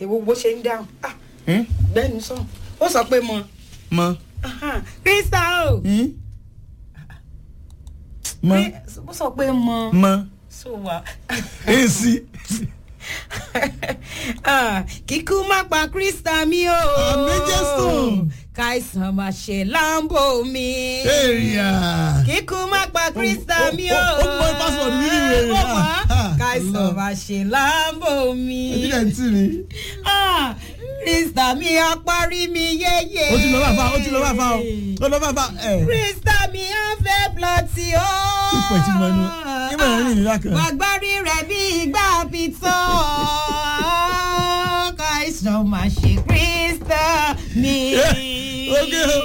èwo bó ṣe ń dáhùn ah Hmm? gbẹ́nu sọ ó sọ pé mọ mọ krista o Hmm? mọ ó sọ pé mọ mọ so wa èsì Ah, kíkú má pa krista mi o Àmì Jésù. káìsàn má ṣe láǹbò mi èrìà kíkú má pa krista mi o ó- ó mọ password mi nínú èrè Ó náà. mọ̀? Ah, káìsàn Allah. má ṣe láǹbò mi ìdílé ń tì mí. Ah, krista mi apárí mi yéye ó ti lọ bá fa ó ti lọ bá fa o ó lọ bá fa ẹ. krista mi á fẹ́ plọ̀tì o. Ipò ìtì mọ inú ìmọ̀ ẹ̀rín ìlú lákàn. Gbàgbárí rẹ̀ bí ìgbà pitọ́. Káìsàn máa ṣe Krista mi. Oge o.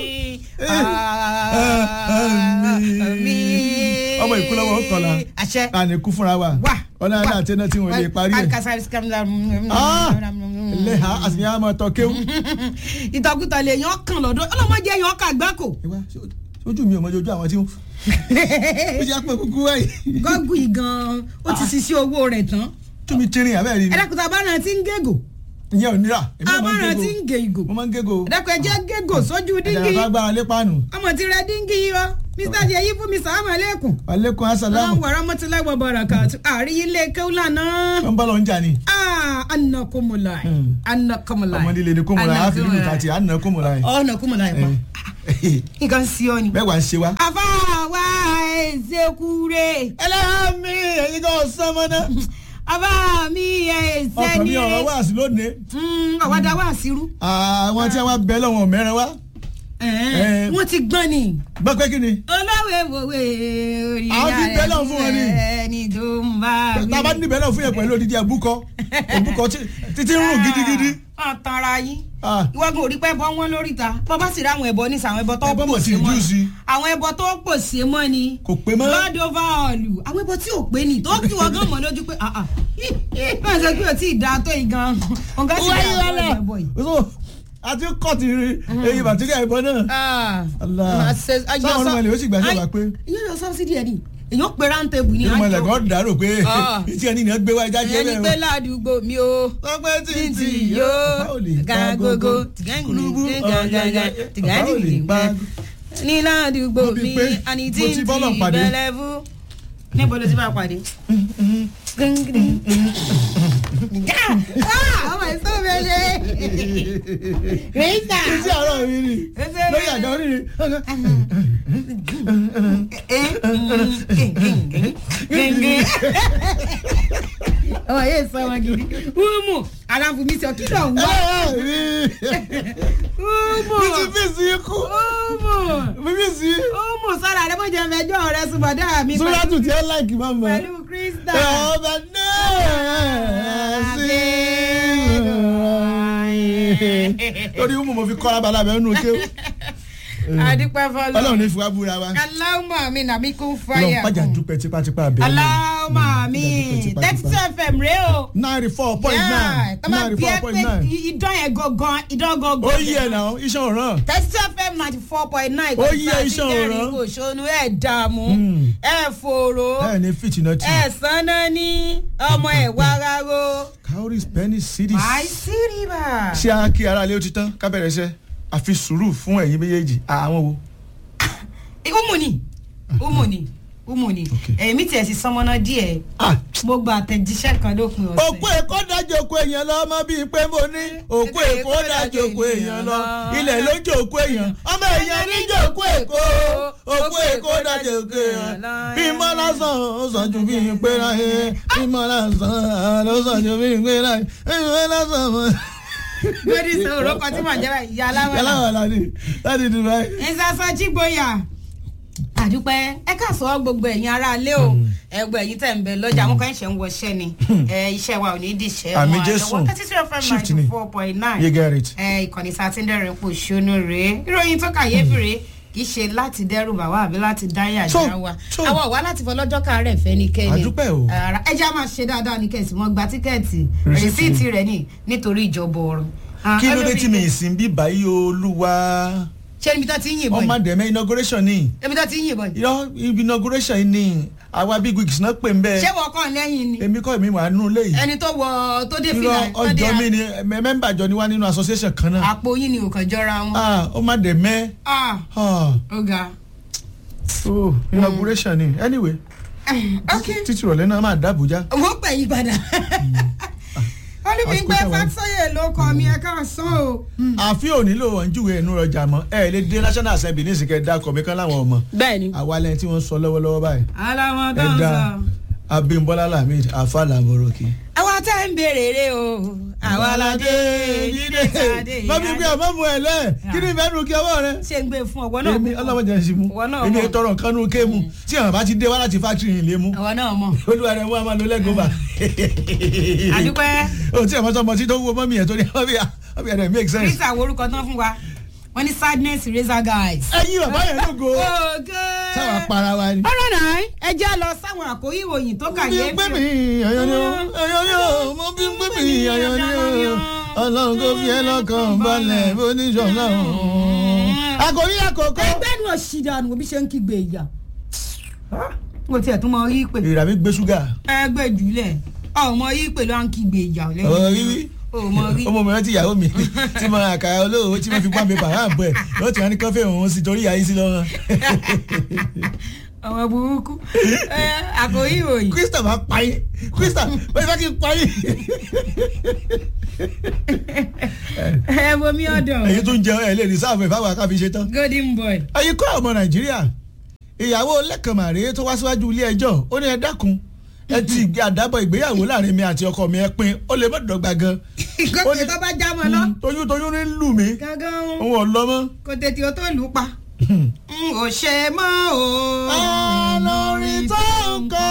Mi. ọmọ ìkúlọ́wọ́ ó kọ̀la Àṣẹ. àníkú fúnra wa Wà. ọ̀nà àdá àti iná tí wọ́n lè parí ẹ̀. Ah! lẹ́hà àsìyàn àmọ́ tọ́ kéwù. Ìtọ́kùtọ̀ lè yan kàn lọ́dọ̀ ọlọ́mọdé yan kà gbáko. ẹ wá, ṣé- ojú mi ò mọ ojú àwọn tí ó ó ṣe àpò kúkú wáyé. Gọ́gù yìí gan-an ó ti ṣiṣẹ́ owó rẹ̀ tán. tún mi tirin abẹ́rẹ́ ni Ẹ̀dẹ́kùtà abáran ti ń gégò. ìyẹn ò nira èmi náà máa ń Abáran ti ń gégo gé ìgò. mo máa ń gégo Ẹ̀dẹ́kùn ẹ̀jẹ̀ gégò sójú díngì. ẹ̀jẹ̀ bá gbára lé páànù ọmọ ti rẹ díngì yìí o mr jẹyí fún mi sàlámù alẹ́kùn. alẹ́kùn asàlámù àwọn wàrà mọ́tíláwọ̀ bọ̀rọ̀kà àríyí ilé kéwìlà náà. wọ́n bá lọ ń jà ní. anakumulai Hmm. anakumulai. ọmọ líle ni kómọlá àfi lílu tàti àná kómọlá yẹn. ọ̀nà kúmọ̀lá ẹ̀ pa. nǹkan sí ọ ni. bẹ́ẹ̀ wà ń ṣe wa. àfa wa ẹ̀ẹ́dẹ́kúrẹ́. ẹlẹ́mi ẹ̀yin kan sán mọ́ náà. àfa mi ọkàn mi ọ̀rọ̀ ẹ̀ẹ́dẹ́nire. wá sí lónìí. àwàdà wà sírú. àwọn tí wọ́n bẹ lọ́wọ́ mẹ́rin wá. Eh. wọ́n ti gbọ́n ni. gbọ́ pé kí ni. olówó ìwòwe orí Àwọn ti bẹ́ lọ́hùn fún wọn ni. ẹni tó ń bá mi. tá a bá níbẹ̀ náà fún yẹn pẹ̀lú odidi ẹ̀bùkọ ẹ̀bùkọ títí ń rùn gidigidi. ọ̀ tanra yín Ah. ìwọ́gun ò rí pẹ́ bọ́ wọn lórí ta bọ́ bá sì rí àwọn ẹ̀bọ ní sàwọn ẹ̀bọ tó Ẹbọ mọ̀ pò sí sí mọ́ reduce sí. àwọn ẹ̀bọ tó pò sí mọ́ ni kò pé mọ́. god over all àwọn ẹ̀bọ tí ò pé ni tó kí wọ́n gán mọ́ lójú pé ah ah báyìí sọ pé o tí ì da tó yìí gan ọ̀gá sì wáyé dá wálẹ̀. àwọn ẹ̀bọ yìí. so àti kọ́ọ̀tì èyí bàtíríà ìbọn náà. Ah. Allah. Àṣẹ- ayọ̀ sáwọn sọ- ọmọ ilé ó sì gbà sí Ay- ọba pé. ìyẹn lọ sọ́bsidì ẹ̀ ni èyàn pe rántẹ́bù ní ìmọ̀ ẹ̀lẹ́gọ́ dàrò pé Ah. ìtí ẹni ni wọ́n gbé wá ẹja jẹ́ ẹni pé bẹ́ẹ̀ o. ládùúgbò mi o ọpẹ́ tí títí tí yóò gàgógó kúlúbú tìgàngàngà tìgàngàngà ní ládùúgbò Mo bí mi pé àní mo tí ti ń bọ́lọ̀ ti pàdé. bẹ̀lẹ̀fú. níbo ló ti bá a pàdé. ọmọ ìsọ mẹlẹ. rìsà. Iṣẹ́ àárọ̀ mi ni lórí àga orí ni. ọmọ yẹn sọ wọn gidi. wúmù aláfumi sọ kí ló ń wá. wúmù Mi ti fi sí ikú. wúmù Mi fi sí. wúmù sọ̀rọ̀ àdé mọ̀jẹ̀ mẹjọ́ rẹ sùbọ̀dá mi Súrátù tí ẹ láìkì máa mọ̀. pẹ̀lú krista. Ọba náà sí. Lórí umu mo fi kọ́ra balẹ̀ abẹ́ nínú kéwù. adúpẹ́ fọlọ́. Ọlọ́run ní fi wá búra wa. aláwọ̀ mi nàmi kún Ọlọ́run fáyà. pàjá dúpẹ́ tipátipá abẹ́. aláwọ̀ mi thirty two fm rèé o. Ninety four point nine. tọ́ba Ninety bí four ẹ point pé nine. idán yẹn gangan idán gangan. Ó yí ẹ̀ náà, iṣẹ́ òràn. thirty two fm ninety four point nine. Ó yí ẹ iṣẹ́ òràn. kò ṣonú ẹ̀ dààmú Mm. ẹ̀ fòrò Ẹ ní fìtínà tì. ẹ̀ sanná ní ọmọ ẹ̀ wáráró. Cowries penny cities. my siriba. Ṣé a kí ara ilé ó ti tán ká bẹ̀rẹ̀ iṣẹ́? Àfi sùúrù fún ẹ̀yin méjèèjì. Àwọn wo? umu ni umu ni umu ni Okay. èmi tiẹ̀ sì sọmọ́nà díẹ̀ Ah! mo gba àtẹ̀jíṣẹ́ kan lópin ọ̀sẹ̀. òkú èkó dájọ́ òkú èèyàn lọ ọmọ bíi pé mo ní òkú èkó dájọ́ òkú èèyàn lọ ilẹ̀ ló jẹ́ òkú èèyàn ọmọ èèyàn níjọ́ òkú èkó òkú èkó dájọ́ òkú èèyàn bí mọ́ lásán ó sàn ju bí pé láyé bí mọ́ lásán ó sàn ju bí pé láyé bí mọ́ lásán mọ́. lórí sọ̀rọ̀ kan tí màá jẹ́ báyìí ìyá aláwọ̀ yàrá wà láti láti dubai. ìsàsọ jígboyà àdúpẹ́ ẹ ká sọ gbogbo ẹ̀yin ará ilé o ẹgbẹ́ ẹ̀yin tẹ̀ ń bẹ lọ́jà àwọn kan ṣẹ̀ ń wọṣẹ́ ni ẹ, iṣẹ́ wa ò ní dìṣẹ́ Àmì wọn Jésù. àjọwọ́ thirty two fm Shift ni. ninety four point nine you get it. ìkànnì sátidẹ́rìn pò ṣónú rèé ìròyìn tó kàyéfì rèé kì í ṣe láti dẹ́rù bàwá àbí láti dáyà So, já wa so. àwọn ọ̀wá láti fọlọ́jọ́ káàárẹ̀ fẹ́ ní kẹ́ni Àdúpẹ́ o. Ara- ẹ jẹ́ á máa ṣe dáadáa ní kẹ́sì wọ́n gba tíkẹ́ẹ̀tì Rìsíìtì. rìsíìtì rẹ̀ ní nítorí ìjọba ọ̀run. Ah, kí ló dé ẹlòmíì- tí mi ì sìn bí báyìí olúwa ṣé ibi tó ti ń yìnbọn ọmọ yìí dẹ̀mẹ́ inauguration ni ibi tó ti ń yìnbọn yìí. irọ́ ibi inauguration yìí ni àwa big wigs náà pè ń bẹ́ẹ̀ ṣé wọ́n kàn lẹ́yìn ni èmi kọ́ èmi wà nínú ilé yìí ẹni tó wọ tó dé irọ́ fìlà tó dé ọjọ́ mi ni mẹ- mẹ́mbà jọ ni wá nínú association kan náà àpò yín ni ò kàn jọra wọn. ah ó má dẹ̀ mẹ́ Ah, ah ó ga. oh inauguration ni anyway ok títí ìrọ̀lẹ́ náà máa dá Àbújá wọ́n pè yí padà. olùbígbé Àsìkò táwa- fásóyè ló kọ mi ẹ ká sán o. àfi ò nílò ọ̀njúwe ẹnu ọjà mọ́ ẹ lè dé national assembly ní ìsìnkẹ́ dákọ̀ mi kan láwọn ọmọ bẹ́ẹ̀ni. àwa lẹ́yìn tí wọ́n ń sọ lọ́wọ́lọ́wọ́ báyìí aláwọ̀ tó ẹ ń dá sọ. Abímbọ́lá Lamid afa làbọ̀rọ̀kì. àwa tẹ́ ń béèrè rè o àwa ládé dídé dídé bábí gbé ọmọ mu ẹ lẹ kí ni ìfẹ́ nu kí ọwọ́ rẹ. ṣe ń gbé fún ọwọ́ náà èmi ọlọ́mọdé ẹ̀ sì mú Ìwọ náà èmi mọ̀. tọrọ nǹkan nu kéèmù tí àwọn bá ti dé wá láti fáktírì yìí lé mú ọwọ́ náà mọ̀ olúwa rẹ̀ wọ́n á máa lo lẹ́gọ̀ọ́bà. àdúpẹ́ o tí àwọn ọmọ tí tó wúwo mọ́mí ẹ̀ tó ní ọbẹ̀ rẹ̀ make sense. chris àwọn orúkọ tán fún wa wọ́n ní sadness razor guys. ẹyin bàbá yẹn ló go ògè. sáwọn apara wa ni. ọ̀rọ̀ náà ẹ jẹ́ lọ sáwọn àkórí ìròyìn tó bí kàyéfì. pé mi àyàn ni ó àyàn ni ó mo bí pé mi àyàn ni ó ọlọ́run kò fi ẹ́ lọ́kàn balẹ̀ bó ní sọ̀nà òun. àkòrí àkókò. ẹgbẹ́ nu òṣìdànù òbí ṣe ń kígbe ìyà. mo tiẹ̀ tún mọ rí pé ìrà mi gbé ṣúgà. ẹgbẹ́ jùlẹ̀ ọmọ rí pé ló ń kígbe ìyà lẹ́yìn. ọ̀rọ̀ rírí ọmọ rí. ọmọ mi rántí ìyàwó mi tí mo ra àkàrà olówó tí mo fi pàmì bàrà àbọ̀ ẹ̀ lọ́ọ́ tí wọ́n ní kọ́fẹ́ òun sí torí ìyá yín sí lọ́rùn. ọmọ burúkú Ẹ, àkórí ìròyìn. krista máa pa yín krista bẹ́ẹ̀ bá kí n pa yín. ẹ bomi ọdọ èyí tó ń jẹun ẹ̀ lè rí sáàfù ẹ̀ fáwọn akáfi ṣe tán. golden boy. ẹ̀yin kọ́ ọmọ nàìjíríà ìyàwó lẹ́kànmàrè tó wá síwájú ilé ẹjọ́ ó ní ẹ dákun ẹ ti ìgbé àdábọ̀ ìgbéyàwó láàrin mi àti ọkọ mi ẹ pin ó lè má dọ́gba gan. ìkọ́kẹ́ tó bá já mọ́ lọ. toyún toyún ní lù mí gángan òun ò lọ mọ́. kò tètè o tó lù ú pa. n ò ṣe mọ́ o. Olórin tó ń kọ́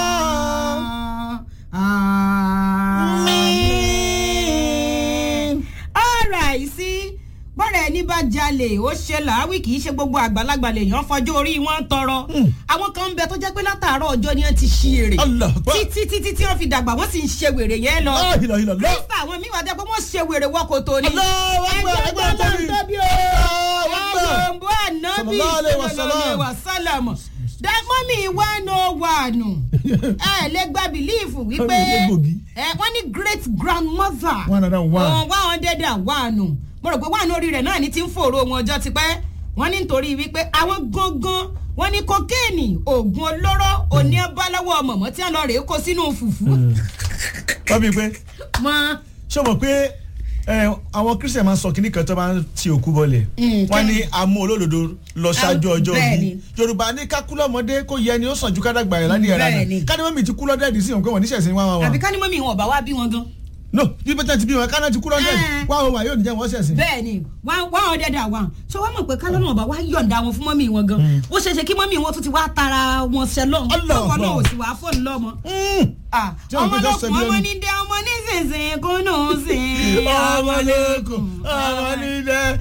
ọ̀rọ̀ àìsí bọ́rẹ̀ ẹni bá jalè ó ṣe làáwí kì í ṣe gbogbo àgbàlagbà lèèyàn fọjọ́ orí wọn tọrọ àwọn kan ń bẹ tó jẹ́ pé látàárọ̀ ọjọ́ ni wọ́n ti ṣí èrè Allah Akbar. títí títí tí wọ́n fi dàgbà wọ́n sì ń ṣe wèrè yẹn lọ Ah, ìlọ, ìlọ, lọ. kírísítà àwọn míì wà jẹ́ pé wọ́n ṣe wèrè wọ́n kò tó ní. Allahu Akbar, ẹgbẹ́ ẹgbẹ́ tó tóbi. ń tóbi o Allahu Akbar. àgbọ̀nbọ̀ ànábì Sallallahu alaihi wasallam. sallallahu alaihi wasallam dẹ́mọ́mì one oh one ẹ lè gba bìlíìfù wípé Ọ̀rẹ́ gbòógì. ẹ wọ́n ní great grandmother One hundred and one. one hundred and one mo rò pé one orí rẹ̀ náà ní ti ń fòrò wọn ọjọ́ tipẹ́ wọ́n ní nítorí wípé àwọn gangan wọ́n ní kokéènì oògùn olóró òní ẹ bá lọ́wọ́ mọ̀mọ́ tí wọ́n lọ rèé kó sínú fùfú. wọ́n bí pé mọ́ ṣé o mọ̀ pé ẹ, àwọn christian máa ń sọ kíní kan tó máa ń ti òkú bọlẹ̀ Mm, wọ́n kí- ní amú olódodo lọ ṣáájú ọjọ́ bẹ́ẹ̀ bí ni. yorùbá ní kákúlọ́mọdé kó yẹ ni ó sàn ju kádàgbà yẹn ládìyẹ rà Bẹ́ẹ̀ ni. náà kádìmọ́mì ti kú lọ́dẹ̀ẹ́dì sí òǹkọ́ wọn níṣẹ̀sìn wá wọn àbí wọn ká ní mọ́mì wọn ò bá wá bí wọn gan. no bí bẹ́tẹ̀ ti bí wọn kánà ti kú lọ́dẹ̀ẹ́dì Eh. wá wọn wà yóò ní jẹ́ wọn ṣẹ̀sìn. bẹ́ẹ̀ ni one one hundred and one ṣé wọ́n mọ̀ pé kálọ́nà ọba wa yọ̀ǹda wọn fún mọ́mì wọn gan ó ṣeé ṣe kí mọ́mì wọn tún ti wá tara wọn ṣẹlọ́n Allah lọ́wọ́ náà ò Allah. sì wá fóònù lọ́mọ. Mm. Ah, Tí wọ́n ọmọ fi ló just fún ṣe bí ọmọ ẹnu. ní dẹ ọmọ ní sísìn kó nù sí. ọmọ lókun ọmọ nílẹ̀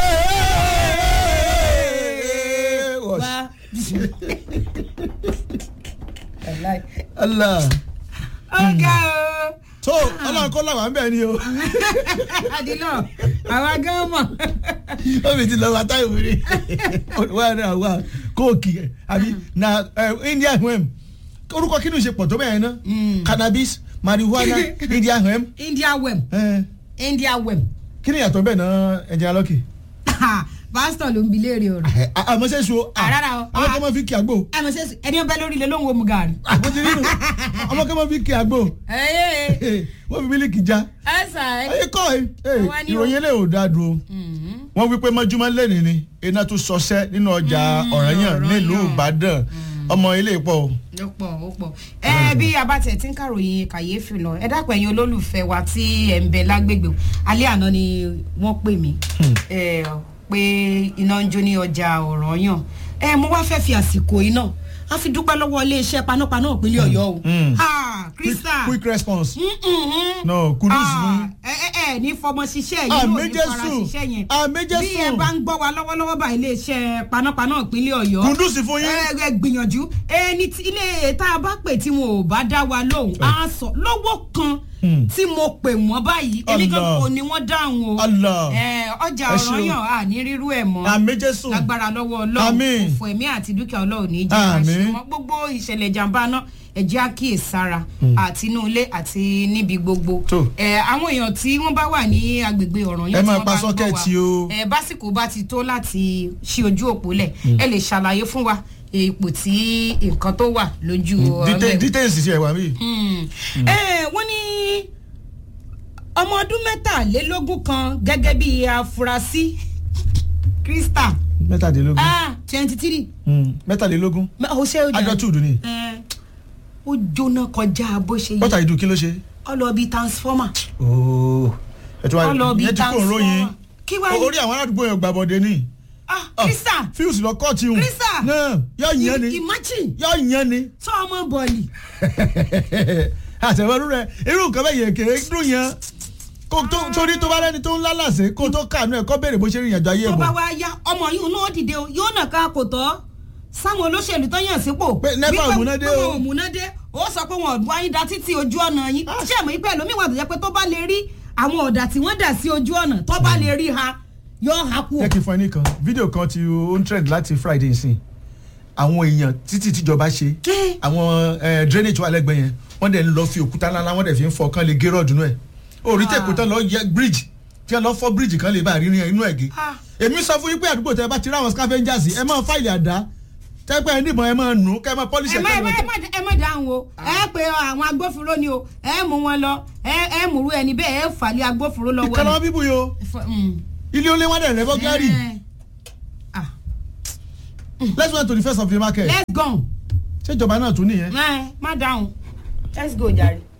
Wá. Allah ọ̀gá o tó ọlọ́run kọ́ làwọn bẹ́ẹ̀ ni o àdìlọ àwa gan mọ̀. omi ti lọ wa táyà wèrè wà ní àwa kóòkì ẹ, àbí na ẹ, indian hemp orúkọ kí ni ṣe pọ̀ tó bẹ́ẹ̀ ná cannabis marijuana indian hemp india wem ẹ, india wem kí ni ìyàtọ̀ bẹ́ẹ̀ ná ẹ̀jẹ̀ alọ́kì. pásítọ̀ ló ń bi léèrè ọ̀rọ̀. àmọ́ ṣe so Ah, rárá o. àwọn kan máa fi kí àgbo àmọ́ ṣe ẹni ọbẹ̀ lórí ilé lóhùn omu gàrí. àgbo ti nínú àwọn kan máa fi kí àgbo ẹ̀ẹ́ wọ́n fi mílíkì já ẹ̀sà ẹ̀. ayé kọ́ ẹ Àwa ni o. ìròyìn eléyìí ò dáa dúró wọ́n wí pé mọ́júmọ́ lẹ́nìí ni iná tún ṣọṣẹ́ nínú ọjà ọ̀ranyàn Ọ̀rànyàn. nílùú ìbàdàn ọmọ ilé ìpọ̀ o. ó pọ̀ ó pọ̀ ẹ bí abatẹ tí ń kàròyìn kàyéfì lọ ẹ dápẹ́ ẹ̀yin olólùfẹ́ wa tí ẹ̀ ń bẹ lágbègbè o. alẹ́ àná ni wọ́n pè mí ẹ, pé iná ń jó ní ọjà Ọ̀rànyàn ẹ mo wá fẹ́ fi àsìkò yìí náà a fi dúpẹ́ lọ́wọ́ iléeṣẹ́ panápaná ìpínlẹ̀ Ọ̀yọ́ o Mm. Ah, quick, Krista quick response. Mm-mm. no kudus Ah, fún. ẹ ẹ ẹ ní fọmọ ṣiṣẹ́ yìí Àmì ló ní fara Jésù. ṣiṣẹ́ yẹn Àmì Jésù. bí ẹ bá ń gbọ́ wa lọ́wọ́lọ́wọ́ bá iléeṣẹ́ panápaná ìpínlẹ̀ Ọ̀yọ́ kudus fún yín. ẹ ẹ gbìyànjú ẹni tí ilé tá a bá pè tí wọn ò bá dá wa lóhùn á sọ lọ́wọ́ kan Hmm. tí mo pè wọ́n báyìí èmi kan Allah. kò ní wọ́n dáhùn o Allah. Eh, ọjà Ẹ ṣeun. ọ̀rọ̀ yàn á ní rírú ẹ̀ mọ́ àmì jésù lágbára lọ́wọ́ ọlọ́run Àmín. òfò ẹ̀mí àti dúkìá ọlọ́run ní jẹ́ Àmín. àṣemọ́ gbogbo ìṣẹ̀lẹ̀ ìjàmbá náà ẹ̀jẹ̀ àkíyèsára àti inú ilé àti níbi gbogbo Tó. Eh, àwọn èèyàn tí wọ́n bá wà ní agbègbè ọ̀ràn Ẹ yẹn tí máa wọ́n pa bá ń gbọ́ sọ́kẹ̀tì wa o. eh, básìkò bá ti tó láti ṣí ojú òpó lẹ̀ ẹ lè ṣàlàyé fún wa ipò tí nǹkan tó wà lójú Detail- ọ̀rẹ́ details sí ẹ̀wà mi. ẹ wọ́n ní ọmọ ọdún mẹ́tàlélógún kan gẹ́gẹ́ bí afurasí krista mẹ́tàdínlógún twenty three Hmm. mẹ́tàlélógún ó ṣe ó jẹ́ adulthood ni ẹ, ó jóná kọjá bó ṣe what yẹ are you do kí ló ṣe. ọlọ́ọ̀bí transformer ooo ẹ tí wàá ọlọ́ọ̀bí yẹn ti kó òróyin transformer kí wàá orí àwọn aládùúgbò yẹn gbàbọ̀dé ni. ah krista fíùsì lọ kọ́ọ̀tì hùn. Krista! náà yọ yẹn ni imagine yọ yẹn ni. sọ ọmọ bọ̀ọ̀lì àtẹ̀wọ́rú rẹ irú nǹkan bẹ́ẹ̀ yẹn kéré dùn yẹn kó tó torí tó bá rẹ́ni tó ń lálàsẹ̀ kó tó kàánú ẹ̀ kó béèrè bó ṣe rìn ìrìnàjò ayé tó ẹ̀ bá bọ̀. wá yá ọmọ yìí náà dìde o yóò nà ká kò tọ́ sáwọn olóṣèlú tó yàn sípò Pé NEPA wípé- òmùnádé pé o. wọn òmùnádé ó sọ pé wọn ò wáyé da títí ojú ọ̀nà yín ṣé àmọ́ ìpẹ́ lómi wà tó jẹ́ pé tó bá lè rí àwọn ọ̀dà tí wọ́n dà sí ojú ọ̀nà tó bá lè rí ha yóò ha kú o. jẹ́ kí n fún ẹ nìkan fídíò kan ti ó ń trend láti friday nsìn àwọn èèyàn títí tíjọba ṣe Ké. àwọn eh, drainage wà lẹ́gbẹ̀ẹ́ yẹn wọ́n dẹ̀ ń lọ fi òkúta ńláńlá wọ́n dẹ̀ fi ń fọ kán lè gé rọ́ọ̀dù náà ẹ̀ orí tẹ̀kọ́ tán lọ yẹ bridge tí wọ́n lọ fọ́ bridge kan lè bá rí inú ẹ̀ gé Ah. èmi sọ fún yín pé àdúgbò tẹ bá ti rí àwọn scavengers ẹ máa fáìlì àdá tẹ́pẹ́ ẹ níbọn ẹ máa nù kẹ́ ẹ máa polish ẹ ẹ̀ má ẹ kẹ́ má ẹ ẹ má ẹ má dáhùn o ẹ pe àwọn agbófinró ni o ẹ mú wọn lọ ẹ ẹ múru ẹni bẹ́ẹ̀ ẹ fàlẹ́ agbófinró lọ́wọ́ ìkànnì wọn bíbú yìí o Fọ- mm. ilé olé wọn dẹ̀ rẹ̀ bọ́gárì Eh. Ah, let's went to the first of the market let's go ṣé ìjọba náà tún nìyẹn. ẹ má dáhùn let's go jàre.